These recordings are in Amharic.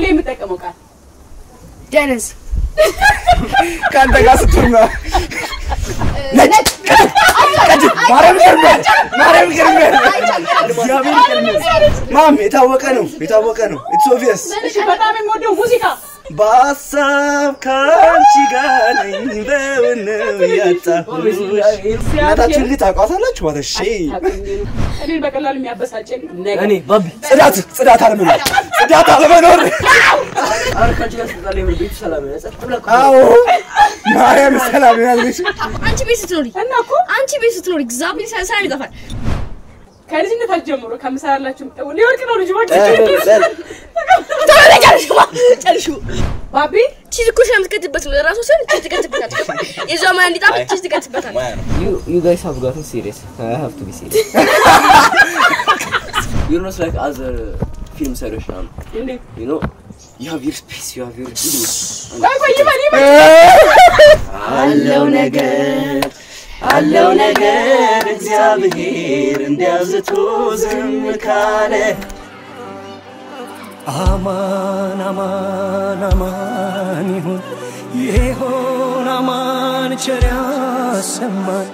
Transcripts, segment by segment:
የምጠቀመው ቃል ደነዝ ከአንተ ጋር ስትሆን ነው። ነጭ ቀጭን ማርያም ይገርምሃል፣ ማርያም ይገርምሃል። እግዚአብሔር ይገርምሃል። ማም የታወቀ ነው የታወቀ ነው። ኢትስ ኦብቪየስ እሺ፣ በጣም የምወደው ሙዚቃ በሀሳብ ከአንቺ ጋር ነኝ በውን ነው ያጣሁሽ። እናታችን ልጅ ታውቋታላችሁ? ዋት ሼ እኔን በቀላሉ የሚያበሳጨኝ ነገር እኔ ባቢ ጽዳት ጽዳት አለመኖር ጽዳት አለመኖር። አረ ከአንቺ ጋር ስትጣላ የምር ቤቱ ሰላም ነው። ጸጥ ብለህ እኮ አዎ ማርያም ሰላም ያለች አንቺ ቤት ስትኖሪ እና እኮ አንቺ ቤት ስትኖሪ እግዚአብሔር ሰ- ሰላም ይጠፋል። ከልጅነታችሁ ጀምሮ ከምሰራላችሁ ሊወድቅ ነው ልጆች ቶሎ በይ ጨርሹ ጨርሹ። ባቢ ቺዝ እኮ ስለምትቀጥበት ነው ለራሱ ሲሆን ቺዝ ትቀጥበታል። የዛው ማን እንዲጣፍጥ ቺዝ ትቀጥበታል። You you guys have gotten serious. I have to be serious. You're not like other film ሰሪዎች now. እንዴት You know, you have your space, you have your ego. ቆይ ቆይ ይበል ይበል አለው ነገር አለው ነገር እግዚአብሔር እንዲያዝቶ ዝም ካለ አማን አማን አማን ይሁን ይሆን አማን ቸር ያሰማን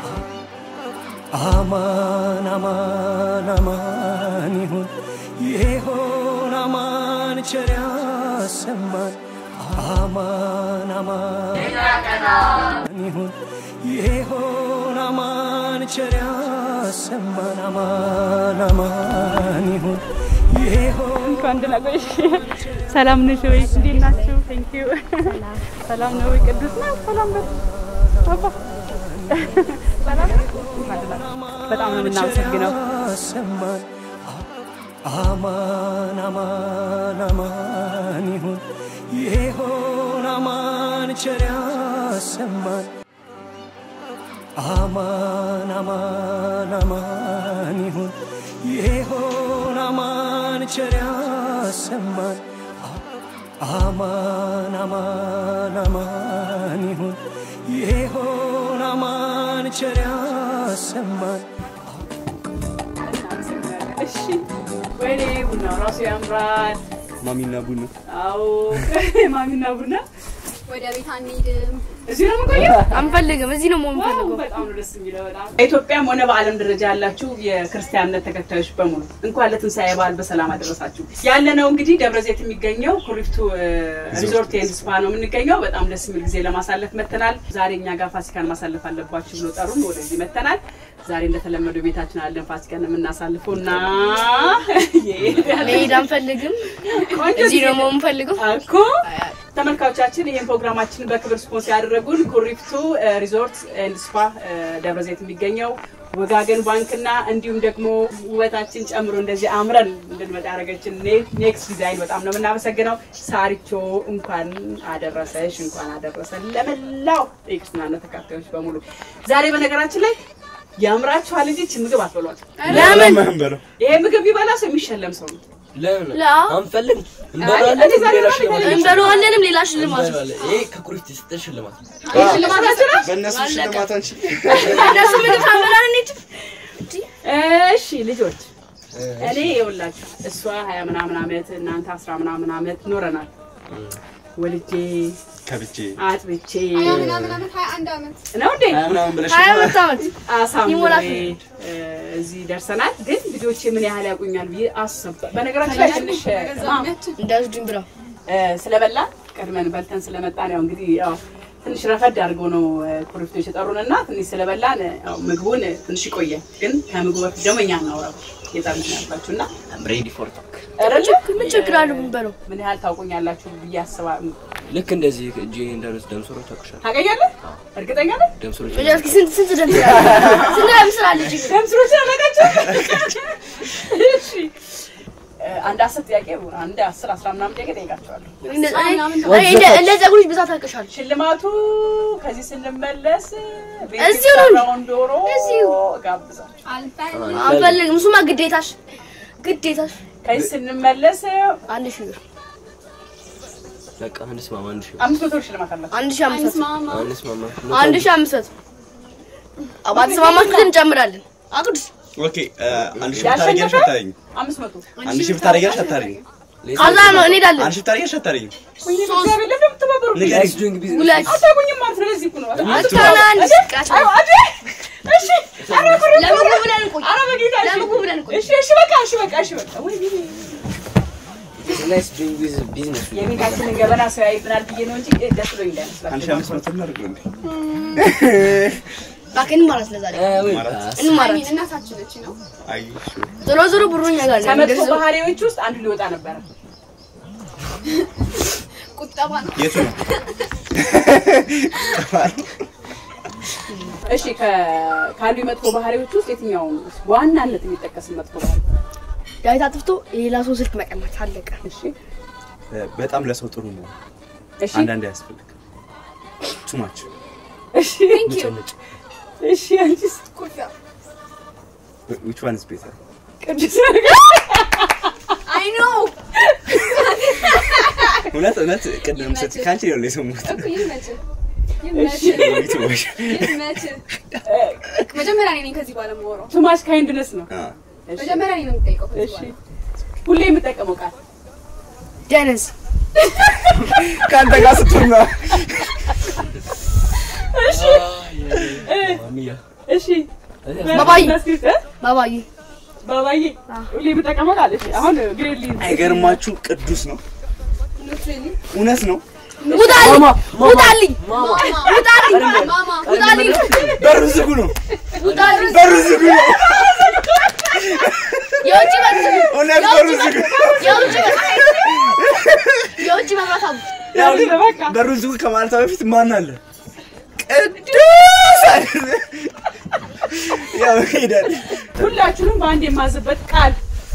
አማን አማን አማን ይሁን ይሆን አማን ቸር ያሰማን አማን አማን ይሁን ይሆን አማን ቸር ያሰማን አማን አማን ይሁን ይሆን እንኳን ደህና ቆየሽ። ሰላም ነሽ ወይ? እንዴት ናችሁ? ቴንክ ዩ ሰላም ነው ወይ? ቅዱስ ነው። ሰላም ነው። አባ ሰላም ነው? እንኳን ደህና ቆየሽ። በጣም ነው የምናመሰግነው። ያሰማን አማን አማን አማን ይሁን ይሆን አማን ቸር ያሰማን አማን አማን አማን ይሁን ይሆን አማን ቸር ያሰማን አማን አማን አማን ይሁን ይሆን አማን ቸር ያሰማን እሺ ወይኔ ቡናው ራሱ ያምራል። ማሚና ቡኑ አዎ ማሚና ቡና ወደ ቤት አንሄድም። እዚህ ነው የምንቆየው። አንፈልግም። እዚህ ነው መሆን ዋው ፈልገው። በጣም ነው ደስ የሚለው። በጣም በኢትዮጵያም ሆነ በዓለም ደረጃ ያላችሁ የክርስቲያን እምነት ተከታዮች በሙሉ እንኳን ለትንሣኤ በዓል በሰላም አደረሳችሁ። ያለነው እንግዲህ ደብረ ዘይት የሚገኘው ኩሪፍቱ እ፣ ሪዞርት ኤንድ ስፓ ነው የምንገኘው። በጣም ደስ የሚል ጊዜ ለማሳለፍ መተናል። ዛሬ እኛ ጋር ፋሲካን ማሳለፍ አለባችሁ ብሎ ጠሩን። ወደዚህ መተናል። ዛሬ እንደተለመደው ቤታችን አለን ፋሲካን የምናሳልፈው እና መሄድ አንፈልግም። ቆንጆ እዚህ ጊዜ ነው መሆን ፈልገው። እኮ ተመልካቾቻችን ይህን ፕሮግራማችንን በክብር ስፖንስ ያደረጉን ኩሪፍቱ እ፣ ሪዞርት ኤንድ ስፓ እ፣ ደብረ ዘይት የሚገኘው ወጋገን ባንክና እንዲሁም ደግሞ ውበታችን ጨምሮ እንደዚህ አምረን እንድንመጣ ያደረገችን ኔ- ኔክስት ዲዛይን በጣም ነው የምናመሰግነው። ሳሪቾ እንኳን አደረሰሽ፣ እንኳን አደረሰን ለመላው የክርስትና እምነት ተከታዮች በሙሉ። ዛሬ በነገራችን ላይ ያምራችኋል እንጂ ይህችን ምግብ አትበሏት። ለምን በለው ይሄ ምግብ ቢበላ ሰው የሚሸለም ሰው ነው። ለምን ላ አንፈልግም? እኔ እንበላለን። ዛሬ ሌላ በጣም ሽልማት እንበለዋለንም ሌላ ሽልማት እንበላለን። ይሄ ከኩሪፍት የሰጠን ሽልማት ነው። ይህ ሽልማታችን ነው። በእነሱ ሽልማት አንቺ እነሱ ምግብ ሳንበላ እንሂድ። እሺ ልጆች እኔ ይኸውላችሁ እሷ ሀያ ምናምን አመት እናንተ አስራ ምናምን አመት ኖረናል። ወልጄ ከብቼ አጥብቼ ሀያ ምናምን ዓመት ሀያ አንድ ዓመት ነው እንዴ ሀያ ምናምን ብለሽ ሀያ አምስት ዓመት አሳምሬ ይሞላል። እ፣ እዚህ ደርሰናል። ግን ልጆቼ ምን ያህል ያውቁኛል ብዬ አሰብኩ። በነገራችን ላይ ትንሽ አ፣ እንዳያዙኝ ብለው እ፣ ስለበላ ቀድመን በልተን ስለመጣን ያው እንግዲህ ያው ትንሽ ረፈድ አድርገው ነው እ፣ ኩሪፍቶች የጠሩን እና ትንሽ ስለበላን እ፣ ያው ምግቡን እ፣ ትንሽ ይቆየ። ግን ከምግቡ በፊት ደግሞ እኛ እናውራ የጠሩት ያልኳችሁ እና I'm ready for talk. አይደለ? ምን ችግር አለው ብንበለው? ምን ያህል ታውቁኛላችሁ ብዬ አስባለሁ። ልክ እንደዚህ እጄ እንዳሉት ደምሰሮች ታውቁሻል። ታገኛለህ? እርግጠኛ ነህ? ደምሰሮች መጀመሪያ እስኪ ስንት ስንት ደም ስላለ ስንት ደም ስላለ እጅግ ደምስሮች አላቃቸው? እሺ እ፣ አንድ አስር ጥያቄ አንድ አስር አስራ ምናምን ጥያቄ ጠይቃቸዋለሁ። እንደ ጸጉሮች ብዛት አውቅሻለሁ። ሽልማቱ ከዚህ ስንመለስ ቤት እዚሁ ነው። የተሰራውን ዶሮ እዚሁ። ጋብዛችሁ አልፈልግም። አንፈልግም። እሱማ ግዴታሽ ግዴታሽ ከዚህ ስንመለስ አንድ ሺህ ብር በቃ አንስማማ፣ አንድ ሺህ አምስት መቶ ብር ሽልማት አላቸው። አንድ ሺህ አምስት መቶ አንስማማ። አንስማማ። አንድ ሺህ አምስት መቶ ባትስማማችሁ እንጨምራለን። አቅዱስ ኦኬ አንድ ሺህ ብታረጊያለሽ አታረጊም? አምስት መቶ አንድ ሺህ ብታረጊያለሽ አታረጊም? ከዛ ነው እንሄዳለን። አንቺ ታሪሽ አታሪኝ ወይኔ እግዚአብሔር ለምን የምትተባበሩ? ንገሪኝ። ዶንግ ቢዝነስ ሁለት አታውቁኝም ማለት ነው። ለዚህ እኮ ነው። አስራ አንድ ቃታ አዎ፣ አዴ! እሺ፣ ኧረ ብር ለምግቡ ብለን እንቆይ። ኧረ በጌታ እሺ። ለምግቡ ብለን እንቆይ። እሺ፣ እሺ፣ በቃ እሺ፣ በቃ እሺ፣ በቃ ወይኔ ናይስ ዶንግ ቢዝነስ የቤታችንን ገበና ሰው ያይብናል ብዬ ነው እንጂ እ፣ ደስ ብሎኝ እንዳይመስላችሁ። አንቺ አምስት መቶ እናድርግ እንዴ እባክህ እንማራት ለዛሬ እንማራት። አሚን እናታችን ነች ነው አይ ዞሮ ዞሮ ብሩ እኛ ጋር ነው ከመጥፎ የሚደርሰው። ባህሪዎች ውስጥ አንዱ ሊወጣ ነበረ። ቁጠባ ነው። የቱ ነው እሺ ከ- ካሉ መጥፎ ባህሪዎች ውስጥ የትኛው ነው በዋናነት የሚጠቀስ መጥፎ ባህሪ? ዳዊት አጥፍቶ የሌላ ሰው ስልክ መቀማት አለቀ። እሺ በጣም ለሰው ጥሩ ነው እሺ አንዳንዴ ያስፈልግ ቱማች እሺ እሺ አንቺስ ኩርፊያ which one is better ቅዱስ አይ ኖ እውነት እውነት ቅድም ስት ይመችህ። ካንቺ ነው የሰሙት እኮ ይመችህ ይመችህ ቱማች ይመችህ መጀመሪያ እኔ ነኝ ከዚህ በኋላ የማወራው ቱማች ካይንድነስ ነው። እሺ መጀመሪያ እኔ ነው የምጠይቀው ከዚህ እሺ በኋላ ሁሌ የምጠቀመው ቃል ደነዝ ከአንተ ጋር ስትሆን ነው እሺ እሺ ባባዬ መስኪት ባባዬ ባባዬ ሁሌ የምጠቀመው ቃል እሺ አሁን ግሬድሊ አይገርማችሁ ቅዱስ ነው ኖት ሪሊ እውነት ነው ውጣልኝ ውጣልኝ ማማ ውጣልኝ ማማ ውጣልኝ በሩ ዝጉ ነው ውጣልኝ በሩ ዝጉ ነው የውጭ በር እውነት በሩ ዝጉ የውጭ በር የውጭ መብራት አሉ ያው በቃ በሩን ዝጉ ከማለቷ በፊት ማን አለ ቅዱስ አለ ያው ሄዳል ሁላችሁንም በአንድ የማዝበት ቃል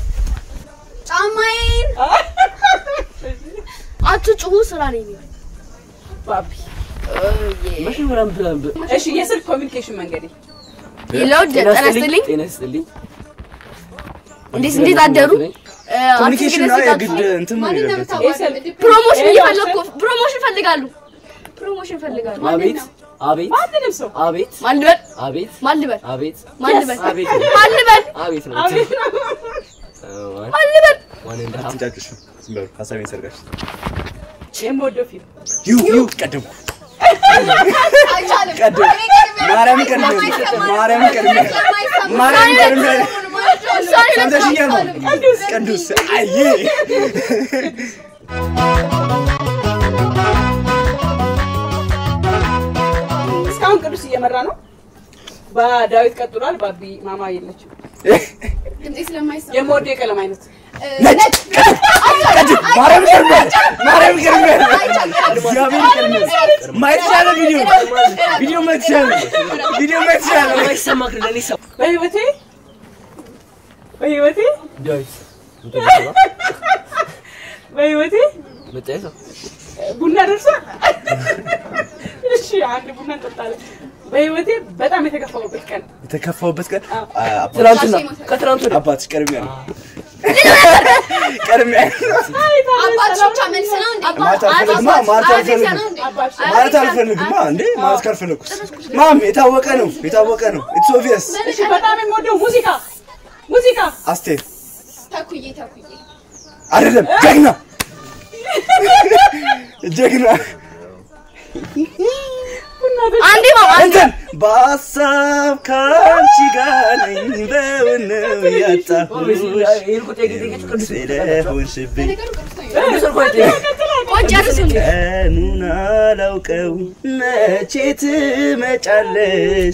ጫማዬን አትጩሁ ስራ ነኝ ባቢ መጀመሪያ ምትላም እሺ የስልክ ኮሚኒኬሽን መንገዴ ይለው ጤና ይስጥልኝ ጤና ይስጥልኝ እንዴት እንዴት አደሩ እ፣ ኮሚኒኬሽን ነው አትስግደስ የግድ እንትን ነው ማንን ነው የሌለበት የምታዋርድ? ፕሮሞሽን እየፈለግኩ ፕሮሞሽን ፈልጋሉ ፕሮሞሽን ፈልጋሉ አቤት አቤት ማንንም ሰው አቤት ማን ልበል አቤት ማን ልበል አቤት ማን ልበል አቤት ማን ልበል አቤት ነው አቤት ነው ማን ልበል ዋን እንደ ሀፍ አትንጫጩሽ ዝም በሉ ሀሳቤን ሰርጋሽ የምወደው ፊልም ዩ ዩ ቀደምኩ አይቻልም። ቀደም እኔ ቀድሜ ማርያምን ቀድሜ ማርያምን ቀድሜ ማርያምን ቀድሜ ሰምተሽኛል ነው ቅዱስ አየ እስካሁን ቅዱስ እየመራ ነው በዳዊት ቀጥሏል ባቢ ማማ የለችም ድምጼ ስለማይሰማ የምወደው የቀለም አይነት ነጭ ቀድም ማርያምን ቀድሜ ማርያምን ቀድሜ እግዚአብሔር ቀድሜ ማየት ይቻላል ቪዲዮ ቪዲዮ ማየት ይቻላል ቪዲዮ ማየት ይቻላል ማይሰማ ክለኔ ሰው በህይወቴ በህይወቴ ዳዊት በህይወቴ መጣይ ሰው ቡና ደርሷል እሺ አንድ ቡና እንጠጣለን በህይወቴ በጣም የተከፋሁበት ቀን የተከፋውበት ቀን ትናንትና ከትናንት ወዲያ አባትሽ ቀድሜ ያለው ቀድሜ ያለው አባትሽ ብቻ መልስ ነው እንዴ? ማለት አልፈልግማ ማለት አልፈልግም ነው እንዴ? ማለት አልፈልግማ እንዴ ማለት ካልፈለኩስ ማም የታወቀ ነው የታወቀ ነው ኢትስ ኦብቪየስ እሺ በጣም የምወደው ሙዚቃ ሙዚቃ አስቴር ተኩዬ ተኩዬ አይደለም ጀግና ጀግና አንዴ ማማ እንትን በሀሳብ ከአንቺ ጋር ነኝ በውን ነው ያጣሁሽ ስለሆንሽብኝ ነገሩ ቅዱስ ነው። ቆጭ ያርሱን ቀኑን አላውቀው መቼ ትመጫለሽ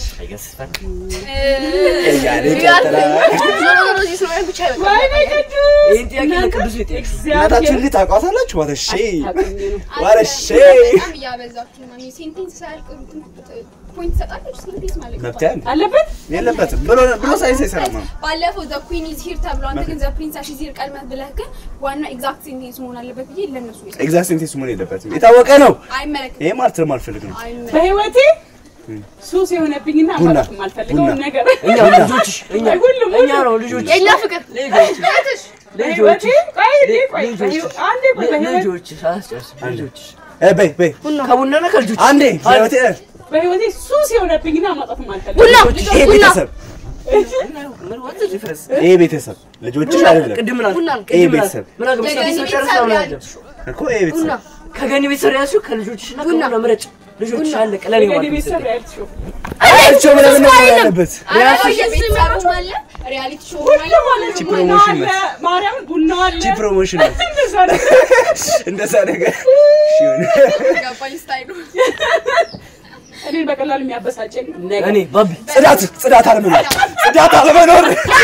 እያለ ይቀጥላል ዞሮ ዞሮ እዚህ ስለሆነ ብቻ ይበቃል ወይኔ ቅዱስ ይህን ጥያቄ ለቅዱስ ይጠይቅ እናታችሁን ልጅ ታውቋታላችሁ ዋተሼ ዋረሼ በጣም እያበዛችሁ ነው። ሴንቴንስ ሳያልቅ ፖይንት ትሰጣለች። ሴንቴንስ ማለት ነው። መብት ያለ አለበት የለበትም ብሎ ብሎ ሳይንስ አይሰራም ነው ባለፈው ዘ ኩዊን ኢዝ ሂር ተብሎ አንተ ግን ዘ ፕሪንሰስ ኢዝ ሂር ቀድመህ ብለህ ግን ዋና ኤግዛክት ሴንቴንስ መሆን አለበት ብዬ ለነሱ ነው ኤግዛክት ሴንቴንስ መሆን የለበትም የታወቀ ነው አይመለከትም። ይሄ ማለት ስለማልፈልግ ነው አይመለከትም። በህይወቴ ሱስ የሆነብኝና ቡና። ማለት የማልፈልገውን ቡና። ነገር እኛ ልጆችሽ እኛ ሁሉም እኛ ነው ልጆች የኛ ፍቅር ልጆች በህይወቴ ቆይ እንዴ ቆይ ልጆች በህይወ- አንዴ ቆይ በህይወቴ ልጆችሽ አስጨርስ ልጆችሽ እ በይ በይ ከቡናና ከልጆች አንዴ ህይወቴ በህይወቴ ሱስ የሆነብኝና ማጣት የማልፈልግ ቡና ይሄ ቡና ቤተሰብ ምን ዋት ዲፍረንስ ይሄ ቤተሰብ ልጆችሽ አይደለም ቅድም ምን አልክ? ቡና ነው። ይሄ ቅድም ምን አልክ? ቤተሰብ ምን አገባሽ? ከገኒ ቤተሰብ ጨርሳ ቤተሰብ ምን ያለ- አለሽ? እኮ ይሄ ቤተሰብ ቡና ከገኒ ቤተሰብ ያልሽው ከልጆችሽና ቡና። ከቡና ምረጭ። ልጆችሽ አለቀ። ለኔ የገኒ ማለት ቤተሰብ ነው። ሪያሊቲ ሾው አያቸው ምናምን ነው ያለበት ቤተሰብ አለ ሪያሊቲ ሾው አለ ማለት ቺ ነው። ቡና ፕሮሞሽን አለ ነው ማርያም ቡና አለ ቺ ፕሮሞሽን ነው እንደዛ ነገር እንደዛ ነገር እሺ ይሁን ገባኝ ስታይሉ እኔን በቀላሉ የሚያበሳጨኝ ነገር እኔ ባቢ ጽዳት ጽዳት አለመኖር ጽዳት አለመኖር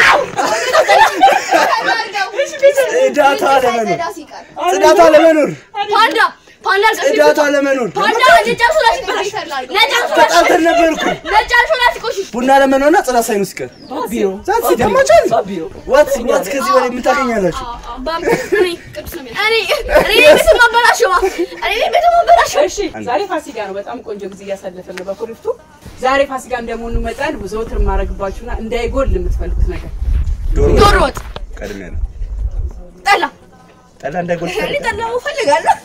ጽዳት አለመኖር ሳይጸዳ ሲቀር ጽዳት አለመኖር ፓንዳ ፓንዳ አልቀስ ጽዳት አለመኖር ፓንዳ ነጭ አንሶላ ሲበላሽ ነጭ አንሶላ ተጣልተን ነበርኩ ነጭ አንሶላ ሲቆሽሽ ቡና ለመኖርና ጽዳት ሳይኑ ሲቀር ባቢ ነው። ዛት ሲደማቻል ባቢ ነው። ዋት ዋት ከዚህ በላይ ምን ታገኛላችሁ ባቢ እኔ ቅዱስ ነው እኔ እኔ ቤት ማበላሸዋ እኔ ቤት ማበላሸዋ እሺ ዛሬ ፋሲካ ነው። በጣም ቆንጆ ጊዜ እያሳለፍን ነው በኩሪፍቱ። ዛሬ ፋሲካ እንደመሆኑ መጠን ዘወትር የማደርግባችሁና እንዳይጎል የምትፈልጉት ነገር ዶሮ ወጥ ቀድሜ ነው ጠላ ጠላ እንዳይጎል እኔ ጠላ እፈልጋለሁ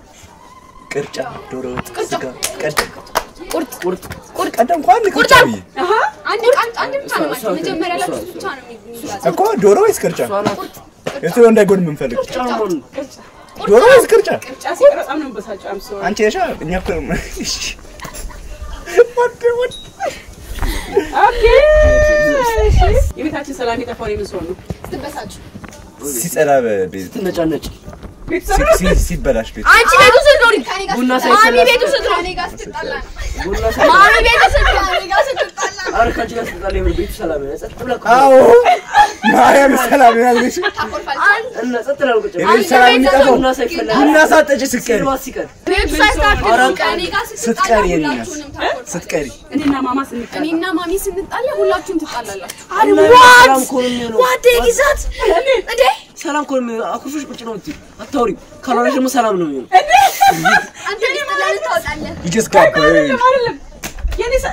ቅርጫ ዶሮ ወጥ ስጋ ቀደም ቁርጥ ቁርጥ ቁርጥ ቀደም እንኳን ቅርጫ ብዬ አሃ አንድ አንድ አንድ ብቻ ነው ማለት ነው። መጀመሪያ ላይ ብቻ ነው የሚያዝ እኮ ዶሮ ወይስ ቅርጫ የቱ ነው እንዳይጎል የምንፈልግ ጫማውን ዶሮ ወይስ ቅርጫ ቅርጫ ሲቀር በጣም ነው የምበሳጨው። አም ሶሪ አንቺ የሻ እኛ እኮ እሺ ወደ ወደ ኦኬ እሺ የቤታችን ሰላም የጠፋው የምን ሰው ነው? ስትበሳጭ ሲጸዳ በቤት ትነጫነጭ። ቤተሰብ ሲ- ሲ- ሲበላሽ ቤት አንቺ ቤቱ ስትኖሪ ከኔ ጋር ቡና ስትጣላ- ማሚ ቤቱ ስትኖሪ ከኔ ጋር ስትጣላ ቡና ሳይ ማሚ ቤቱ ስትኖሪ ከኔ ጋር ስትጣላ አረ ከአንቺ ጋር ስትጣላ የምር ቤቱ ሰላም ነው። ጸጥ ብላ ቁጭ አዎ ማርያም ሰላም ያል ቤት ታኮርፋለች። እና ጸጥ ብላ ቁጭ ብላ የቤት ሰላም የሚጠፋው ቡና ሳይፈላ ቡና ሳጠጭ ስትቀሪ ሲልባት ሲቀር ቤቱ ሳይስተካከል ከኔ ጋር ስትጣላ ስትቀሪ የኔ ናት። ሁላችሁንም ታኮርፋለች። ስትቀሪ እኔና ማማ ስንቀር እኔና ማሚ ስንጣላ ሁላችሁም ትጣላላችሁ። ሰላም እኮ ነው የሚሆነው። ዋት ግዛት እንዴ ሰላም እኮ ነው የሚሆነው። አኩርፈሽ ቁጭ ነው የምትይው። አታውሪም። ካልሆነሽ ደግሞ ሰላም ነው የሚሆነው። አንተ ሊስጥላል ታወጣለህ። ይጀስ ጋባ አይደለም አይደለም የኔ ሰ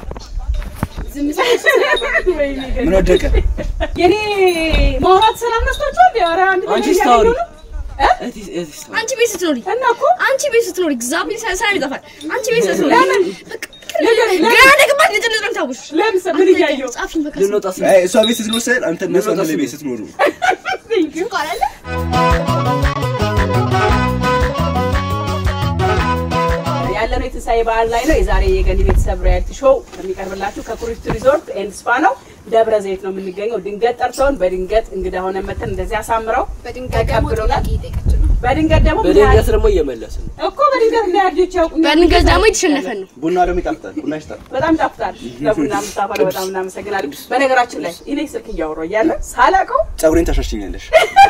ዝም ስለ ወይኔ ምን ወደቀ የኔ ማውራት ሰላም ነስቷችኋል? ኧረ አንድ ነገር አንቺ ስታወሪ እያገኘሁ ነው። እህቴ- እህቴ ስታወሪ። አንቺ ቤት ስትኖሪ እና እኮ አንቺ ቤት ስትኖሪ እግዚአብሔር ሰላም ይጠፋል አንቺ ቤት ስትኖሪ ለምን ገና ደግባት ልጅ ልጅ ታውሽ ለምሳ ምን እያየሁ ጻፊኝ በቃ ልንወጣ ስንል አይ እሷ ቤት ስትኖር ሳይሆን አንተ እና እሷ አንድ ላይ ቤት ስትኖሩ ካላለ ያለነው የትንሣኤ በዓል ላይ ነው። የዛሬ የገኒ ቤተሰብ ሪያሊቲ ሾው የሚቀርብላችሁ ከኩሪፍቱ ሪዞርት ኤንድ ስፓ ነው። ደብረ ዘይት ነው የምንገኘው። ድንገት ጠርተውን በድንገት እንግዳ ሆነ መተን እንደዚህ አሳምረው በድንጋይ ደግሞ ተቀብሎናል። ጥያቄ እየጠየቀች ነው። በድንገት ደግሞ ምን በድንገት ያህል- ደግሞ እየመለስን ነው። እኮ በድንገት እንደ ልጆች ያውቁኛል። በድንገት ደግሞ የተሸነፈን ነው ቡና ደግሞ ይጣፍጣል ቡና ይሽጣል በጣም ጣፍጣል። ለቡና ምታፈለ በጣም እናመሰግናለን። በነገራችን ላይ እኔ ስልክ እያወራሁ እያለ ሳላውቀው ፀጉሬን ታሻሽኛለሽ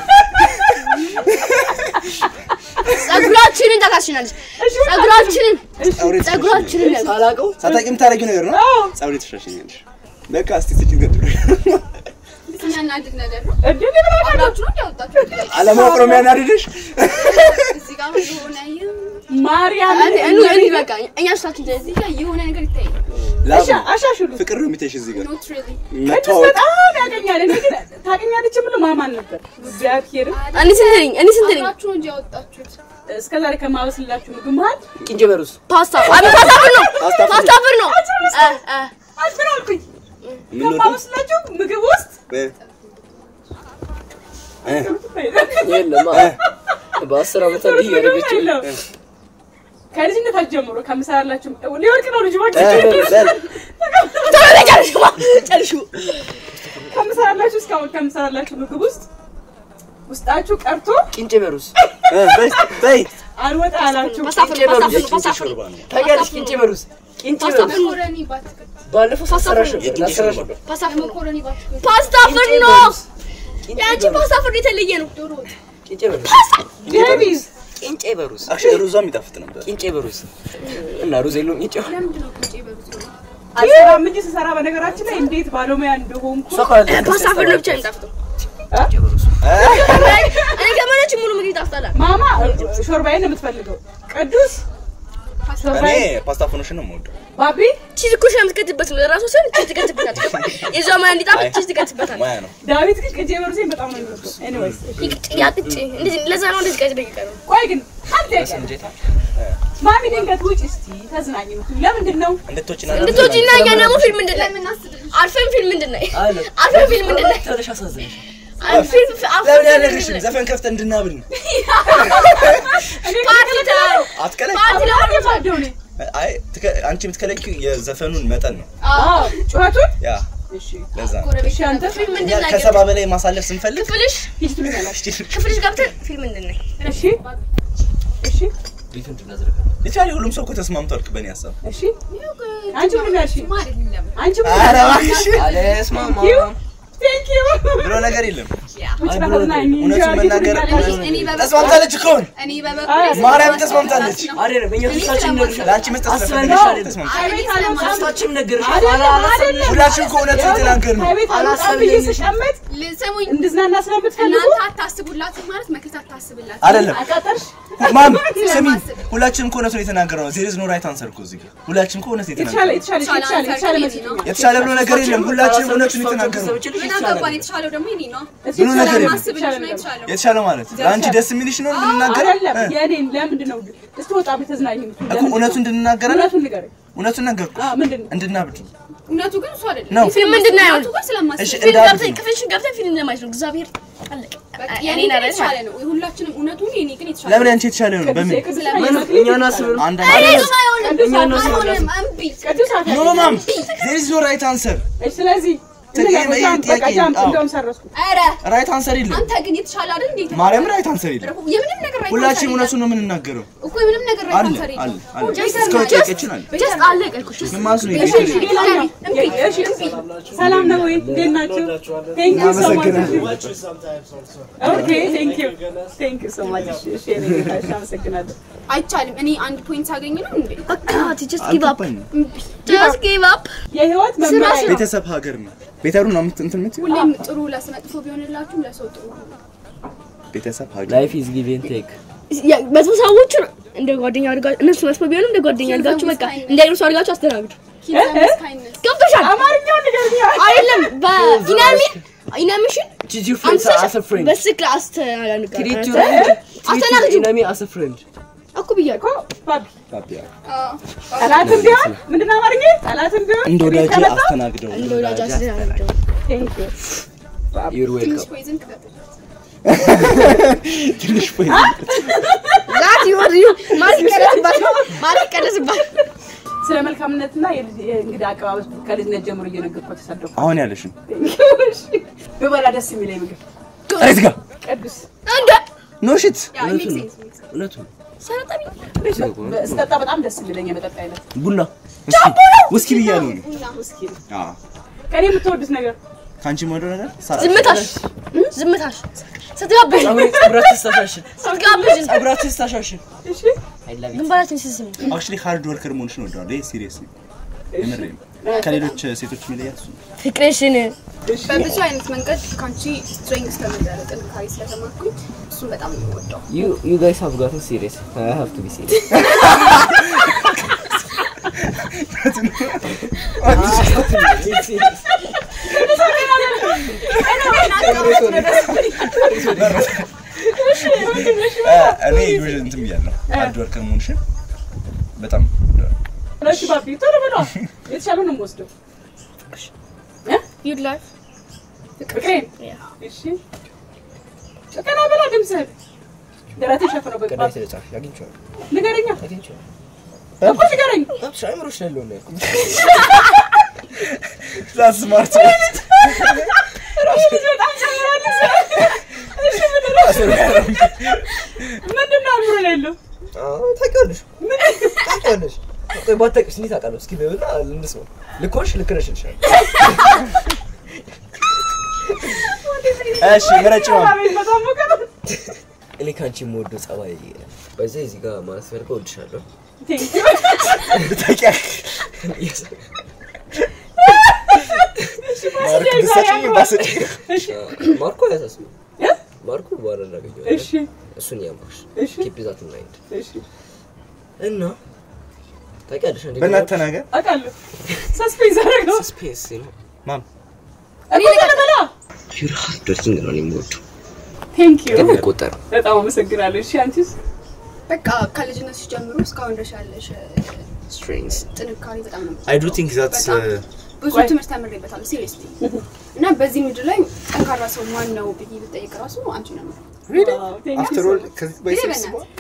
ጸጉራችንን ታካሽናለች ጸጉራችንን ፀጉሬን ጸጉራችንን ያሉ ሳላውቀው ሳታውቂ የምታደርጊው ነገር ነው ፀጉሬን ታሻሽኛለሽ በቃ እስቲ ስጭኝ ቀጥሎ የሚያናድድ ነገር ነው። እድል ምን አለ? አብራችሁ ነው እንዲያወጣችሁ አለማወቅ ነው የሚያናድድሽ እዚህ ጋር የሆነ ማርያም እኑ እኑ በቃ እኛ ስታችን እዚህ ጋር የሆነ ነገር ይታያል። ላብ አሻ- አሻሽሉ ፍቅር ነው የሚታይሽ እዚህ ጋር ኖት ሪሊ ቅዱስ መተዋወቅ በጣም ያገኛል። እኔ ግን ታገኛለች የምለው ማማን ነበር። እግዚአብሔር እኔ ስንት ነኝ እኔ ስንት ነኝ አብራችሁ ነው እንጂ ያወጣችሁት። እስከ ዛሬ ከማበስላችሁ ምግብ መሀል ቅንጭ በሩስ ፓስታ አቤት ፓስታ ፍር ነው ፓስታ ፍር ነው እ እ አልፍ ምን አልኩኝ? የምንወደው ከማበስላችሁ ምግብ ውስጥ እ እ የለም በአስር ዓመት እንዲህ እያደረገችው የለም። ከልጅነታችሁ ጀምሮ ከምሰራላችሁ ሊወድቅ ነው ልጅ እ በል ቶሎ በይ ጨርሹ ጨርሹ ከምሰራላችሁ እስካሁን ከምሰራላችሁ ምግብ ውስጥ ውስጣችሁ ቀርቶ ቅንጭ በሩስ እ በይ በይ አልወጣ አላችሁ። ፓስታ ፍር ነው ፓስታ ፍር ነው ፓስታ ፍር ነው ታውቂያለሽ? ቅንጭ በሩስ ቅንጭ ፓስታ በሩስ ፍር ነው መኮረኒ ባትክልት ባለፈው ሳሰራሽ ነበር የቅንጭ ላሰራሽ ሾርባ። ነበር ፓስታ ፍር ነው መኮረኒ ባትክልት ፓስታ ፍር ቅንጭ ነው በሩስ ቅንጭ የአንቺ በሩስ ፓስታ ፍር የተለየ ነው ዶሮ ወጥ ቅንጭ በሩስ ዴቪዝ ቅንጭ በሩስ አክቹዋሊ ሩዟም ይጣፍጥ ነበር ቅንጭ በሩስ እና ሩዝ የለውም ቅንጭ ለምንድን ነው ቅንጬ በሩዝ ነው? አልሰራም እንጂ ስሰራ በነገራችን ላይ እንዴት ባለሙያ እንደሆንኩ ፓስታ ፍር ነው ብቻ የሚጣፍጠው እኔ ከመነች ሙሉ ምግብ ይጣፍጣል ማማ ሾርባዬን ነው የምትፈልገው። ቅዱስ እኔ ሾርባዬ ፓስታ ፎኖሽን ነው የምወደው ባቢ ቺዝ እኮ ሽ የምትከትበት ነው ራሱ ሲሆን ቺዝ ትከትበታል የዛ ማያ እንዲጣፍጥ ቺዝ ትከትበታል ሙያ ነው ዳዊት ግን ቅጄ በርሴን በጣም ነው የሚወደው። ኤኒዌይስ ይቅጭ ያቅጭ እንደዚህ ለዛ ነው እንደዚህ ቀጭ ደቂቃ ነው ቆይ ግን አንተ ጥያቄ ማሚ ድንገት ውጭ እስቲ ተዝናኝ የምትሉ ለምንድን ነው? እንድትወጪና እንድትወጪና እኛ ደግሞ ፊልም እንድናይ አልፈን ፊልም እንድናይ አለ አልፈን ፊልም እንድናይ ትንሽ አሳዝንሽ አልፈን ፊልም ለምን ያለግሽም ዘፈን ከፍተን እንድናብል ነው። ፓርቲ ተላል አትከለኝ። ፓርቲ አሁን ለማለት የማልደው እኔ። አይ ትከ- አንቺ የምትከለኪው የዘፈኑን መጠን ነው። አዎ ጩኸቱን ያ እሺ ለዛ ነው። እሺ አንተ ፊልም እኛ እንድናይ ከሰባ በላይ ማሳለፍ ስንፈልግ ክፍልሽ ሂድ ትሉኛላችሁ። ክፍልሽ ገብተን ፊልም እንድናይ እሺ እሺ ቤት እንድናዝረጋ ሊትራሊ ሁሉም ሰው እኮ ተስማምቷል በእኔ ሀሳብ። እሺ አንቺ ምን ያልሽ? አይደለም አንቺ ምን ኧረ ያልሽ? እባክሽ አለስማማ Thank you. ብሎ ነገር የለም። ውጭ ተዝናኝ እንጂ እውነቱን አርጊ መናገር ትሉኛላችሁ። እኔ በበኩሌ ተስማምታለች እኮ አሁን። እኔ በበኩሌ ማርያም ተስማምታለች። አይደለም እኛ ሶስታችን ነግርሻል ለአንቺ መስጠት አስበን ስለፈለግሽ ነው። አይደል ተስማምታለች። ከቤት አልወጣም። ሶስታችንም ነግርሻል አይደለም አይደለም። ሁላችንም እኮ እውነቱን የተናገርን ነው። ከቤት አልወጣም ብዬ ስቀመጥ ስሙኝ እንድዝናና ስለምትፈልጉ እናንተ አታስቡላትም ማለት መከታ አታስብላት አይደለም አቃጠርሽ። ማም ስሚ፣ ሁላችንም እኮ እውነቱን የተናገርነው ነው። ዜር ኢዝ ኖ ራይት አንሰር እኮ እዚህ ጋር ሁላችንም እኮ እውነት የተሻለ የተናገርነው የተሻለ የተሻለ የተሻለ መስሎኛል። የተሻለ ብሎ ነገር የለም። ሁላችንም እውነቱን የተናገርነው ምን አገባን የተሻለው ደግሞ የኔ ነው ብሎ ነገር የለም። ማስብልሽ ነው የተሻለው የተሻለ ማለት ለአንቺ ደስ የሚልሽ ነው እንድንናገር አይደለም የእኔን ለምንድን ነው እስቲ ወጣ ብትዝናኝ የምትሉ? እኮ እውነቱን እንድንናገር አይደል? እውነቱን ንገረኝ። እውነቱን ነገርኩሽ አዎ ምንድን ነው? እንድናብድ እውነቱ ግን እሱ አይደለም ነው። ፊልም እንድናይ አሁን እውነቱ ግን ስለማስብ እሺ ፊልም እንዳብድ ገብተን ክፍልሽን ገብተን ፊልም ለማየት ነው እግዚአብሔር አለቀ በቃ እኔ የኔ ግን ነኝ የተሻለ ነው ሁላችንም እውነቱ የኔ ግን የተሻለ ለምን ያንቺ የተሻለ ነው? በምን ቅዱስ ስለምን አትበል። እኛን አስበን አንድ አይሆንም አይሆንም ቅዱስ አትበል። አይሆንም እምቢ ቅዱስ ኖ አትበል። ማም ዜር ኢዝ ኖ ራይት አንሰር እሺ፣ ስለዚህ ጥያቄ- እንለፍ። ጃምፕ፣ ጥያቄ- በቃ ጃምፕ፣ አዎ። እንደውም ሰረዝኩ። ኧረ ራይት አንሰር የለም። አንተ ግን የተሻለ አይደል እንዴ ማርያም ራይት አንሰር የለም። የምንም ነገር ራይት ሁላችንም አንሰር እውነቱን ነው የምንናገረው። የለም እኮ የምንም ነገር ራይት አለ አንሰር አለ የለም አለ ጀስት እስከ ጥያቄችን አለ ጀስት አለቀ እኮ ምን ማለት ነው? እሺ፣ እሺ፣ ሌላኛው። እሺ፣ ሰላም ነው ወይ? እንዴት ናችሁ? Thank you so much። ኦኬ፣ thank you. Thank you so much። እሺ፣ እሺ፣ የኔ ጌታ፣ እሺ፣ አመሰግናለሁ። አይቻልም እኔ አንድ ፖይንት ሳገኝ ነው እንዴ በቃ ጀስት ጊቭ አፕ አልገባኝም። ጀስት ጊቭ አፕ የህይወት መመሪያ ቤተሰብ ሀገር ነው። ቤተሩ ነው የምት- እንትን የምትይው? ሁሌም ጥሩ ለስመጥፎ ቢሆንላችሁም ለሰው ጥሩ ነው ቤተሰብ ሀገር ላይፍ ኢዝ ጊቭ ኤንድ ቴክ መጥፎ ሰዎች እንደ ጓደኛ አድርጋችሁ እነሱ መጥፎ ቢሆንም እንደ ጓደኛ አድርጋችሁ በቃ እንደ አይነት ሰው አድርጋችሁ አስተናግዱ ኪንዘምስ ካይንድነስ ገብቶሻል አማርኛውን ንገሪኝ። አይደለም በኢናሚን ኢናሚሽን ትሪት ዩር ፍሬንድስ አስ አ ፍሬንድ በስክ አስተናጋጅ ትሪት ዩር አስተናግጁ ኢነሚ አስ አ ፍሬንድ እኮ ብያለሁ ባቢ፣ ባቢያ ጠላትም ቢሆን ምንድን ነው አማርኛ? ጠላትም ቢሆን እንደ ቤት ወዳጅ ከመጣ አስተናግደው እንደ ወዳጅ አስተናግዱ Thank you. ዩር ትንሽ ዌልካም ፖይዝን ክተት ትንሽ ፖይ ዛት ይወር ዩ ማለት ይቀረስባት ማለት ይቀረስባት ስለ መልካምነትና የልጅ- የእንግዳ አቀባበል ከልጅነት ጀምሮ እየነገርኳት ተሳደኩ። አሁን ያለሽን ብበላ ደስ የሚለኝ ምግብ እዚህ ጋር ቅዱስ እንደ ኖ ሽት ያ ሜክ ሴንስ እውነቱ ሰረጠቢ ስጠጣ በጣም ደስ የሚለኝ የመጠጥ አይነት ቡና ውስኪ ብያለሁ እኔ። ውስኪ ነው። አዎ ከኔ የምትወዱት ነገር ከአንቺ የምወደው ነገር ሳ- ዝምታሽ ዝምታሽ ስትጋብዥ ጸጉራት ተስተሻሽን ስትጋብዥ ጸጉራት ተስተሻሽን እሺ ግንባራችን ስስም አክቹሊ ሃርድ ወርከር መሆንሽን እወደዋለሁ። ይሄ ሲሪየስ የምሬን ከሌሎች ሴቶች የሚለያት እሱ ነው። ፍቅርሽን በብዙ አይነት መንገድ ከአንቺ ስትሬንግስ ተመረጠ ጥንካሬ ስለተማርኩኝ እሱን በጣም ነው የምወደው You you guys have gotten serious. I have to be serious. እኔ ዩዥን እንትን ብያለሁ። ሃርድ ወርከር መሆንሽን በጣም እወደዋለሁ። እሺ ባቢ ቶሎ ብሎ የተሻለ ነው የምወስደው ዩድ ላይፍ ፍቅሬን እሺ ቀና በላ ድምፅህን ደረቴን ሸፍነው በቅባ ቀዳይ ተጻፍ ያግኝቻለሁ ንገረኛ ያግኝቻለሁ እኮ ንገረኝ አብሽ አይምሮሽ ላይ ያለው ነው ያልኩት። That's smart. ራሱ ልጅ በጣም ጨምራለች እሺ ምንድን ነው አእምሮ ላይ ያለው አዎ ታውቂዋለሽ ታውቂዋለሽ። ቆይ ባታውቂውስ እንዴት አውቃለሁ? እስኪ በይውና እንስማው። ልክ ሆንሽ ልክ ነሽ እልሻለሁ። እሺ ምረጭ ነው። አቤት በጣም ሞቀ ነው እኔ ከአንቺ የምወደው ጸባይ በዚህ እዚህ ጋር ማለት ፈልገው እወድሻለሁ። ብታውቂያ ማርክ ብትሰጪኝ ባሰጪኝ። ማርኮ አያሳስብም። ማርኮ በኋላ እናገኘዋለን። እሺ እሱን ያምርሽ እሺ ኪፕ ዛት ኢን ማይንድ እሺ እና ታውቂያለሽ እንዴ በእናትህ ተናገር። አውቃለሁ ሰስፔንስ አደረገው ስፔስ ነው ማም እኔ ልቀበላ ዩር ሃርድ ወርኪንግ ነው እኔ የምወደው ቴንክ ዩ ግን ይቆጠር በጣም አመሰግናለሁ እሺ አንቺስ በቃ ከልጅነትሽ ጀምሮ እስካሁን ድረስ ያለሽ ስትሬንግስ ጥንካሬ በጣም ነው አይ ዱ ቲንክ ዛትስ በጣም ብዙ ቆይ። ትምህርት ተምሬበታለሁ ሲሪየስሊ እና በዚህ ምድር ላይ ጠንካራ ሰው ማን ነው ብዬ ብጠይቅ ራሱ አንቺ ነው አፍተር ኦል ከዚህ ይሄ ባይሰብስ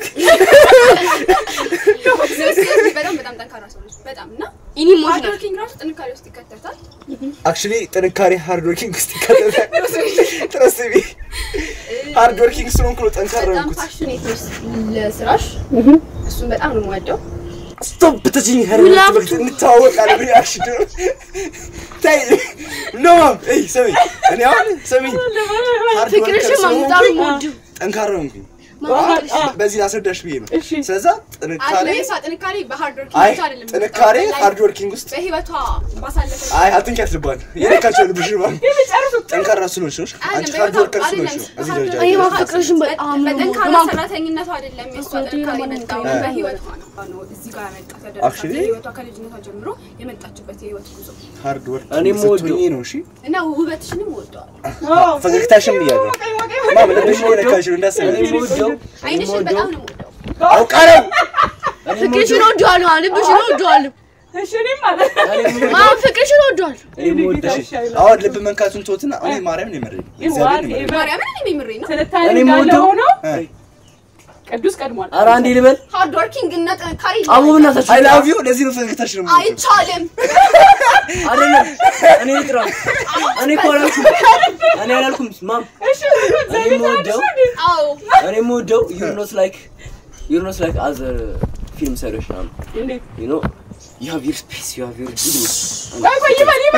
በእናትህ በጣም በጣም ጠንካራ ሰው ነች በጣም እና ኢኒ ሞሽናል ሃርድወርኪንግ ራሱ ጥንካሬ ውስጥ ይከተታል አክቹሊ ጥንካሬ ሃርድ ወርኪንግ ውስጥ ይካተታል። ትረስት ሚ ሃርድ ወርኪንግ ስለሆንኩ ነው ጠንካራ በጣም የሆንኩት። ፓሽኔት ነች ለስራሽ እሱን በጣም ነው የምወደው ስቶፕ ብትችኝ ሄር We love ትምህርት እንተዋወቃለን። ሪአክሽን ታይ ኖ ማም እይ ስሚ እኔ አሁን ስሚ ሃርድ ወርከር ፍቅርሽን ማምጣሩ ስለሆንኩኝ ሞዱ ጠንካራ ሆንኩኝ። ማማሽ በዚህ ላስረዳሽ ብዬ ነው። እሺ። ስለዛ ጥንካሬ አለ የሷ ጥንካሬ በሃርድወርኪንግ አይ ብቻ አይደለም ጥንካሬ በላይ ሃርድ ወርኪንግ ውስጥ በህይወቷ ባሳለፈ አይ አትንኪያት ልባል የነካቸው ልብሽ ነው ጠንካራ ስለሆንሽ ነው። አንቺ ሃርድ ወርከር ስለሆንሽ ነው እዚህ ደረጃ አይ የደረስሽው። ፍቅርሽን በጣም ነው በጠንካራ የምወደው። ሰራተኝነቷ አይደለም የእሷ ጥንካሬ የመጣው በህይወቷ ነው ነው እዚህ ጋር ያመጣት ያደረሳት Actually- የህይወቷ ከልጅነቷ ጀምሮ የመጣችበት የህይወት ጉዞ ሃርድ ወርክ እኔም ስትሆኚ ወደው- ነው እሺ እና ውበትሽንም ወደዋል ፈገግታሽም ብያለሁ ማም ልብሽ የነካሽ ነው እንዳሰበ እኔ የምወደው አይንሽን በጣም ነው የምወደው አውቃ ነው ፍቅርሽን እወደዋለሁ አሁን ልብሽን እወደዋለሁ እሺ እኔም ማለት ማም ፍቅርሽን እወደዋለሁ እኔ የምወደው አሁን ልብ መንካቱን ተውትና እኔ ማርያም ነው የመረኝ እግዚአብሔር ነው የመረኝ ማርያምን እኔ የምሬ ነው ትንታኔ እኔ እንዳለ የምወደው- ሆኖ እ። ቅዱስ ቀድሟል። ኧረ አንዴ ልበል ሃርድ ወርኪንግ እና ጥንካሬ አቡ በእናታችሁ አይ ላቭ ዩ ለዚህ ነው ፈገግታሽ ነው የምወደው። አይቻልም አይደለም እኔ ልጥራ እኔ እኮ አላልኩም እኔ አላልኩም ማም እኔ የምወደው አዎ እኔ የምወደው ዩር ኖት ላይክ ዩር ኖት ላይክ አዘር ፊልም ሰሪዎች ናም እንዴት? ዩ ኖ ዩ ሃቭ ዩር ስፔስ ዩ ሃቭ ዩር ቢዝነስ ቆይ ቆይ ይበል ይበል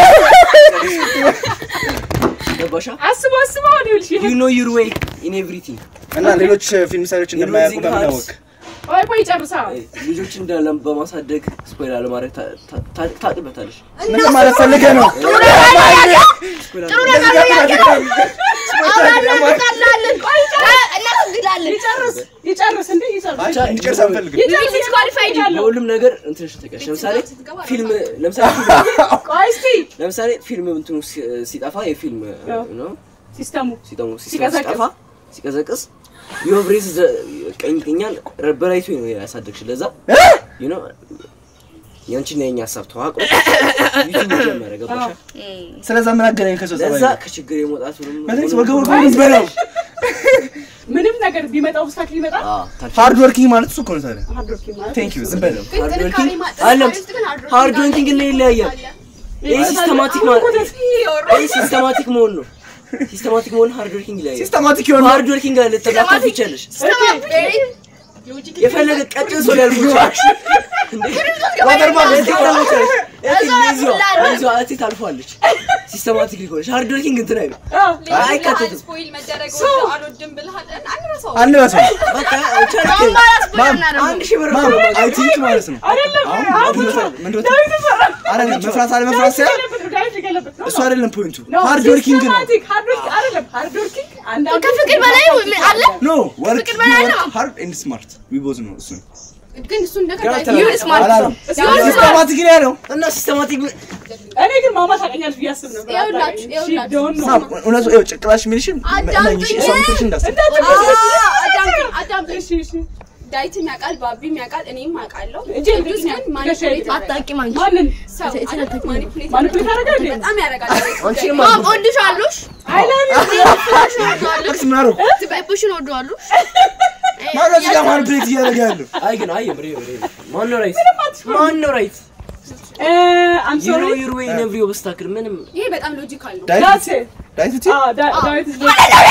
ገባሻ አስቦ አስቦ አሁን ይኸውልሽ ይሄ ዩ ኖ ዩር ዌይ ኢን ኤቭሪቲንግ እና ሌሎች ፊልም ሰሪዎች እንደማያውቁ በምን አወቅ? ቆይ ቆይ ጨርሳ ልጆች እንዳለ በማሳደግ ስፖይል አለማድረግ ታ- ታ- ታ- ታውቅበታለሽ ምን ማለት ፈልገህ ነው? ስፖይል ጥሩ ነገር ነው ያገናል አብረን እንጣላለን እናስግዳለን ይጨርስ ይጨርስ እንዴ ይጨርስ አይ እንዲጨርስ አንፈልግም። ይጨርስ ዲስኳሊፋይድ ለሁሉም ነገር እንትንሽ ተቀሽ ለምሳሌ ፊልም ለምሳሌ ፊልም- ቆይ እስቲ ለምሳሌ ፊልም እንትኑ ሲ- ሲጠፋ የፊልም ነው ሲስተሙ ሲጠሙ ሲቀዘቅዝ። ሲጠፋ ሲቀዘቅዝ የኦብሬዝ ቀኝ ቀኛን ረበራይቱ ነው ያሳደግሽ ለዛ ዩ ኖ ያንቺና የኛ ሀሳብ ተዋቅሮ ዩቲዩብ ጀመረ ገባሻ ስለዛ ምን አገናኝ ከሰው ለዛ ጸባይ? ከችግር የመውጣቱንም በተለይ ወገብ ወገቡን በለው። ምንም ነገር ቢመጣ ኦብስታክል ይመጣል። ሃርድ ወርኪንግ ማለት እሱ እኮ ነው ታዲያ። ሃርድ ወርኪንግ ማለት ቴንክ ዩ ዝም በለው። ግን ሃርድ ጥንካሬ ወርኪንግ ማ- አለም ጥንካሬ ውስጥ ግን ሃርድ ሃርድ ወርኪንግ ወርኪንግ ላይ ይለያያል ይህ ሲስተማቲክ ማለት ይህ ሲስተማቲክ መሆን ነው ሲስተማቲክ መሆን ሃርድ ወርኪንግ ይለያያል ሲስተማቲክ የሆነ ሃርድ ወርኪንግ ጋር ልትላከፍ ይቻለሽ የፈለገ ቀጭን ሰው ሊያልፍ ይችላል ዋተር ባግ እዚህ ታልፏለች ሲስተማቲክ ሊሆነች ሃርድ ወርኪንግ እንትን አይሉ አይካተትም ስፖይል መደረግ አልወድም ብለሃል አንረሳው አንበሳው በቃ ቻሌንጅ አንድ ሺህ ብር ማም ነው አይ ቲንክ ማለት ነው። አሁን አሁን ምንድን ነው አይደለም መፍራት አለ መፍራት ሳይሆን እሱ አይደለም ፖይንቱ። ሃርድ ወርኪንግ ነው። ከፍቅር በላይ ምን አለ ኖ ወርክ ፍቅር በላይ ነው። ሃርድ ኤንድ ስማርት ዊ ቦዝ ነው እሱ ግን እሱ እንደ ገና ከላይ ይሁን ስማርት አላለም። ሲስተማቲክ ነው ያለው። እና ሲስተማቲክ እኔ ግን ማማ ታውቀኛለች ብዬ አስብ ነበር። ይኸውላችሁ፣ አታውቅም። ይኸውላችሁ። She don't know. ማም እውነቱ ይኸው ጭቅላሽ የሚልሽን አዳምጡኝ። እሺ እሷ የምትልሽን እንዳትሰሚ። አዳምጡኝ አዳምጡኝ እሺ እሺ ዳዊትም ያውቃል ባቢም ያውቃል እኔም አውቃለሁ እንጂ ቅዱስ ግን ማኒፑሌት አታውቂም አንቺ ማንን ሰው አይደል? ማኒፑሌት ማኒፑሌት ያደርጋል እንዴ? በጣም ያደርጋል አንቺ ማም እወድሻለሁ አይ ላቭ ዩ እወድዋለሁ ጥቅስ ምን አደረኩ? ትበይብሽን እወድዋለሁ ማነው እዚህ ጋር ማኒፑሌት እያደረገ ያለው? አይ ግን አይ ብሬ ብሬ ማን ነው ራይት ማን ነው ራይት አም ዩ ኖ ሶሪ ዩር ዌይ ኢን ኤቭሪ ኦብስታክል ምንም ይሄ በጣም ሎጂካል ነው ዳዊት ዳትስ ኢት ዳዊት እቲ አዎ ዳ- ዳዊት is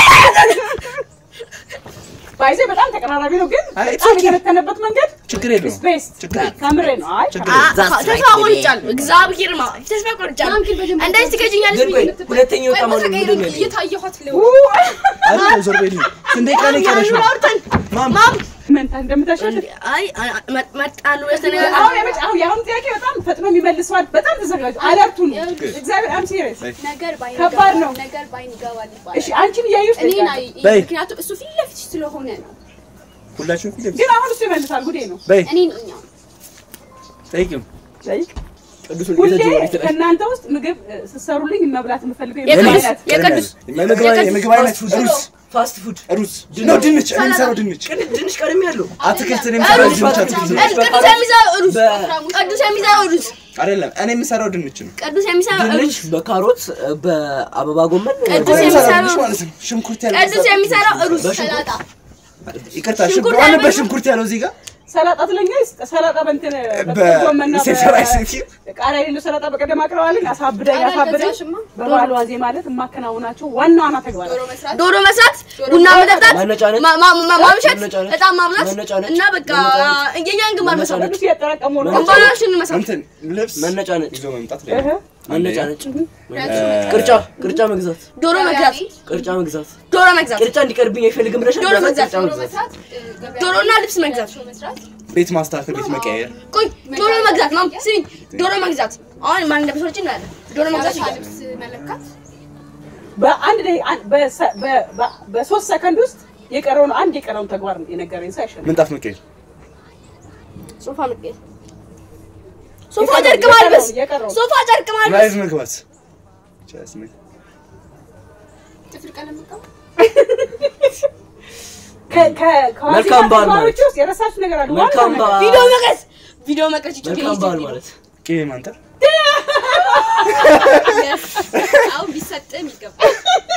ባይዜ በጣም ተቀራራቢ ነው ግን አይ፣ it's በጣም okay. የተነተነበት መንገድ ችግር የለውም ቤስት ችግር የለውም። ከምሬ ነው አይ ችግር የለውም። ተስፋ ቆርጫለሁ እግዚአብሔር ማ ተስፋ ቆርጫለሁ ማም ግን በደንብ እንደዚህ ትገጭኛለሽ ግን ቆይ ብዬ ሁለተኛው ወጣ ማለት ተቀይሮ ምንድን ነው ያለኝ? እየታየኋት ለው አይደል ዞር በይልኝ። ስንት ደቂቃ ነው የቀረሽ? ማም ማም መንታ እንደምታሻሽል አይ መጣሉ ያስተነጋገር አሁን የመጨ- አሁን የአሁን ጥያቄ በጣም ፈጥኖ የሚመልሰዋል በጣም ተዘጋጁ አለርቱን እግዚአብሔር አም ሲሪየስ ነገር ባይን ከባድ ይገባል፣ ነው። ነገር ባይን ይገባል እሺ ይባላል አንቺን እያዩሽ እኔን ነው አይ በይ። ምክንያቱም እሱ ፊት ለፊት ስለሆነ ነው ሁላችሁም ፊት ለፊት ግን አሁን እሱ ይመልሳል ጉዴ ነው በይ እኔን እኛ ጠይቂው። ቅዱሱን ሁሌ እየተጀመረ ይተላል ከእናንተ ውስጥ ምግብ እ፣ ስትሰሩልኝ መብላት የምፈልገው የቅዱስ የምግብ አይነት የቅዱስ የምግብ አይነት- የምግብ አይነት ሩዝ ፋስት ፉድ ሩዝ ነው ድንች እኔ የምሰራው ድንች ቅድ- ድንች ቀድሜ ያለው አትክልት እኔ የምሰራው ድንች አትክልት ነው ቅዱስ የሚሰራው ሩዝ ቅዱስ የሚሰራው ሩዝ አይደለም እኔ የምሰራው ድንች ነው ቅዱስ የሚሰራው ሩዝ ድንች በካሮት በአበባ ጎመን ቅዱስ እኔ የምሰራው የሚሰራው ድንች ሩዝ ማለት ነው ሽንኩርት ቅዱስ ያለው የሚሰራው ሩዝ ሰላጣ ይቅርታ ሽንኩርት ሽንኩርት ያለው- በሽንኩርት ያለው እዚህ ጋር ሰላጣ ትለኛ ሰላጣ በእንትን ጎመና በሴሰራ ሲቲ ቃሪያ የሌለው ሰላጣ በቀደም አቅርባልኝ አሳብደኝ ቃሪያ አሳብደኝ አልገዛሽማ? በበዓል ዋዜ ማለት የማከናውናቸው ዋና ዋና ተግባራት ዶሮ መስራት ዶሮ መስራት ቡና መጠጣት መነጫነጭ ማ- ማ- ማ- ማምሸት መነጫነጭ እጣን ማብላት መነጫነጭ እና በቃ የኛን ግንባር መስራት ቅዱስ እያጠራቀሙ ነው ግንባራችን መስራት እንትን ልብስ መነጫነጭ ይዞ መምጣት እህ። ላይ መነጫነጭ ቅርጫ ቅርጫ መግዛት ዶሮ መግዛት ቅርጫ መግዛት ዶሮ መግዛት ቅርጫ እንዲቀርብኝ አይፈልግም ብለሽ ዶሮ መግዛት ዶሮ መስራት እ፣ ገበያ ዶሮና ልብስ መግዛት ዶሮ መስራት ቤት ማስተካከል ቤት መቀየር ቆይ ዶሮ መግዛት ማም ስሚ ዶሮ መግዛት አሁን ማን እንደምሰዎች እናያለን ዶሮ መግዛት የሀበሻ ይገዛል ልብስ መለካት በአንድ ደቂቃ አን- በሰ- በ- በ- በሶስት ሰከንድ ውስጥ የቀረውን አንድ የቀረውን ተግባር የነገረኝ ሰው አይሸለም። ምንጣፍ መቀየር ሶፋ መቀየር ሶፋ ጨርቅ ማልበስ የቀረው ሶፋ ጨርቅ ማልበስ ላይቭ መግባት ቻስ ነ ጥፍር ቀለም መቀባት ከ- ከ- ከዋዜማ መልካም በዓል ተግባሮች ማለት። ውስጥ የረሳችሁት ነገር አለ? መልካም ዋና ነገር። በዓል ቪዲዮ መቅረጽ ቪዲዮ መቅረጽ ይችላል መልካም በዓል ማለት ቅቤ ማንጠር አሁን ቢሰጥም ይገባል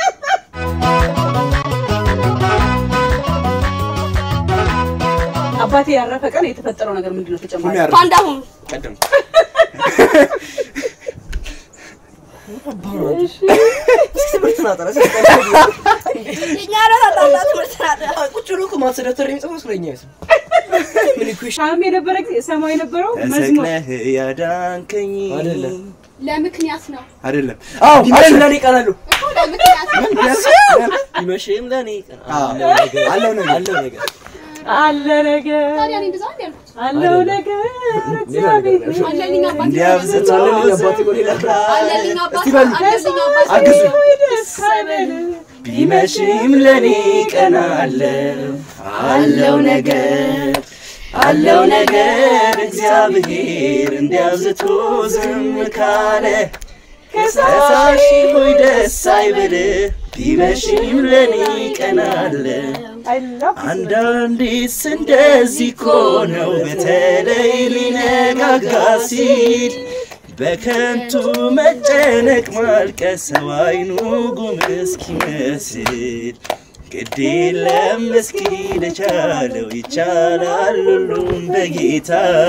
አባቴ ያረፈ ቀን የተፈጠረው ነገር ምንድን ነው? ተጨማሪ ሁሉ ያረ ፓንዳ ሁኑ ቀደም ትምህርት ናጠረ የኛ ራስ አጣጣ ትምህርት ናት ቁጭ ብሎ እኮ ማስደተር የሚጽፈው ስለኛ ይስም ምን ይኩሽ ሻም የነበረ ጊዜ ሰማው የነበረው መዝሙር ተሰቅለህ ያዳንከኝ አይደለም ለምክንያት ነው አይደለም አዎ ቢመሽም ለኔ ቀናሉ እኮ ለምክንያት ነው ቢመሽም ለኔ ቀን አዎ፣ አለው ነገር። አለው ነገር አለ ነገር ታዲያ እኔ እንደዛ ነው ያልኩት አለው ነገር ሌላ ነገር ነው። እግዚአብሔር አለልኝ አባቴ እንዲያብዝቶ አለልኝ አባቴ እኮ ሌላ አለልኝ አባቴ እስቲ በሉ። አለልኝ አባቴ አግዙ ደስ አይበል። ቢመሽም ለኔ ቀን አለው አለው ነገር አለው ነገር እግዚአብሔር እንዲያብዝቶ ዝም ካለ ከሳሽ ሆይ ደስ አይበልህ ቢመሽም ለኔ ቀን አለ I love this አንዳንዴስ እንደዚህ እኮ ነው በተለይ ሊነጋጋ ሲል በከንቱ መጨነቅ ማልቀስ ሰው አይኑ ጉም እስኪመስል ግድ የለም እስኪ ለቻለው ይቻላል ሁሉም በጌታ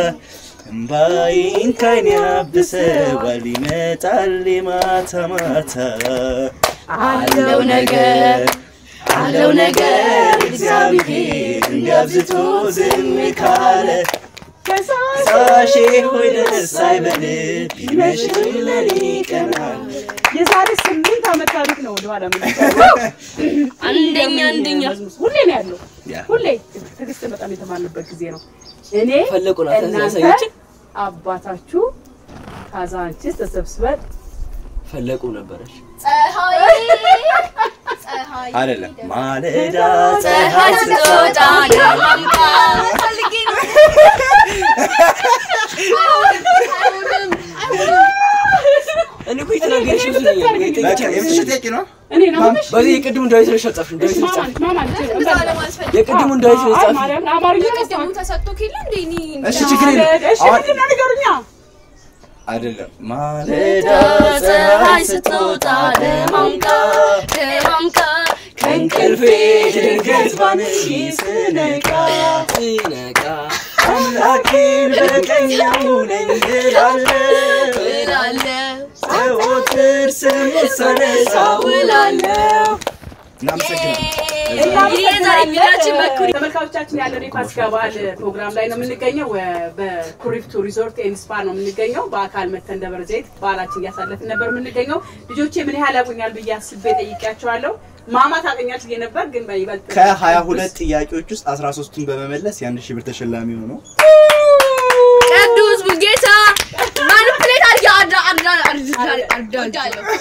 እምባይን ካይን ያብሰዋል ይመጣል የማታ ማታ አለው ነገር አለው ነገር እግዚአብሔር እንዲያብዝቶ ዝም ካለ ሳሼ ሆይ ደስ አይበልህ ቢመሽም ለኔ ቀናል የዛሬ ስምንት ዓመት ታሪክ ነው ወደኋላ ምን አንደኛ አንደኛ ሁሌ ነው ያለው ያ። ሁሌ ትዕግስት በጣም የተማርንበት ጊዜ ነው እኔ ፈለቁ ናት እናንተ ያሳየችን አባታችሁ ካዛንቺስ ተሰብስበን ፈለቁ ነበረች ፀሐይ ፀሐይ አይደለም ማለዳ ፀሐይ ስትወጣ ለማምጣ ፈልጌ ነው አይሆንም አይሆንም እኔ እኮ የተናገረሽ ብዙ ነገር ነው የጠየቀኝ የምትሽ ጥያቄ ነው እኔ ነው ምንሽ በዚህ የቅድሙ ዳዊት ነው ሸጠፍሽ ዳዊት ነው ማማ ጻፍሽ ማማ እንደዛ ለማለት ፈልጌ የቅድሙን ዳዊት ነው አይ ጻፍሽ ማርያም አማርኛ ቅድሙ ተሰጥቶ ኬለ እንደ እኔ እሺ ችግር የለም እሺ አሁን ምንድን ነው ንገሩኛ አይደለም ማለዳ ፀሐይ ስትወጣ ለማምጣ ለማምጣ ከእንቅልፌ ድንገት ባንሺ ስነቃ ትነቃ አምላኬን በቀኝ ያሙለኝ እላለሁ እላለሁ ዘወትር ስሙን ሳነሳው ውላለሁ እናመሰግናለን ይሄ ዛሬ ቪዲዮችን በኩሪ ተመልካቾቻችን ያለን የፋሲካ በዓል ፕሮግራም ላይ ነው የምንገኘው። ወ- በኩሪፍቱ ሪዞርት ኤንድ ስፓ ነው የምንገኘው። በአካል መተን ደብረ ዘይት በዓላችን እያሳለፍን ነበር የምንገኘው። ልጆቼ ምን ያህል ያውቁኛል ብዬ አስቤ ጠይቄያቸዋለሁ። ማማ ታውቀኛለች ብዬ ነበር፣ ግን በይበልጥ ከሀያ ሁለት ጥያቄዎች ውስጥ አስራ ሶስቱን በመመለስ የአንድ ሺህ ብር ተሸላሚ ሆነው ቅዱስ ሙልጌታ ማኒፕሌት አድርጌ አዳ አዳ አዳ አዳ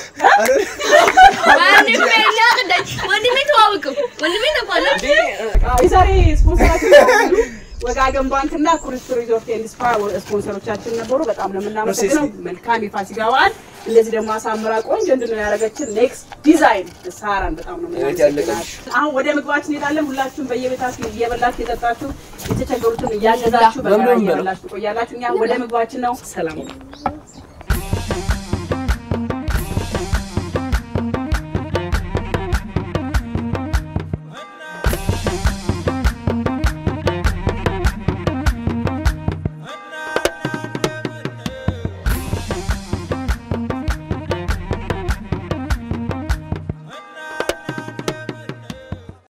ወንድሜ ላቅዳኝ ወንድሜ ተዋወቀው ወንድሜ ተቋለ አዎ፣ የዛሬ ስፖንሰራችን ወጋገን ባንክና ኩሪፍቱ ሪዞርት ኤንድ ስፓ ስፖንሰሮቻችን ነበሩ። በጣም ነው የምናመሰግነው። መልካም የፋሲካ በዓል። እንደዚህ ደግሞ አሳምራ ቆንጆ እንድነው ያደረገችን ኔክስት ዲዛይን ሳራን በጣም ነው እህት የምናመሰግናት። ያለቀልሽ። አሁን ወደ ምግባችን እንሄዳለን። ሁላችሁም በየቤታችሁ እየበላችሁ የጠጣችሁ የተቸገሩትን እያገዛችሁ በጋራ በምን በለው? እየበላችሁ ትቆያላችሁ። እኛ ወደ ምግባችን ነው። ሰላም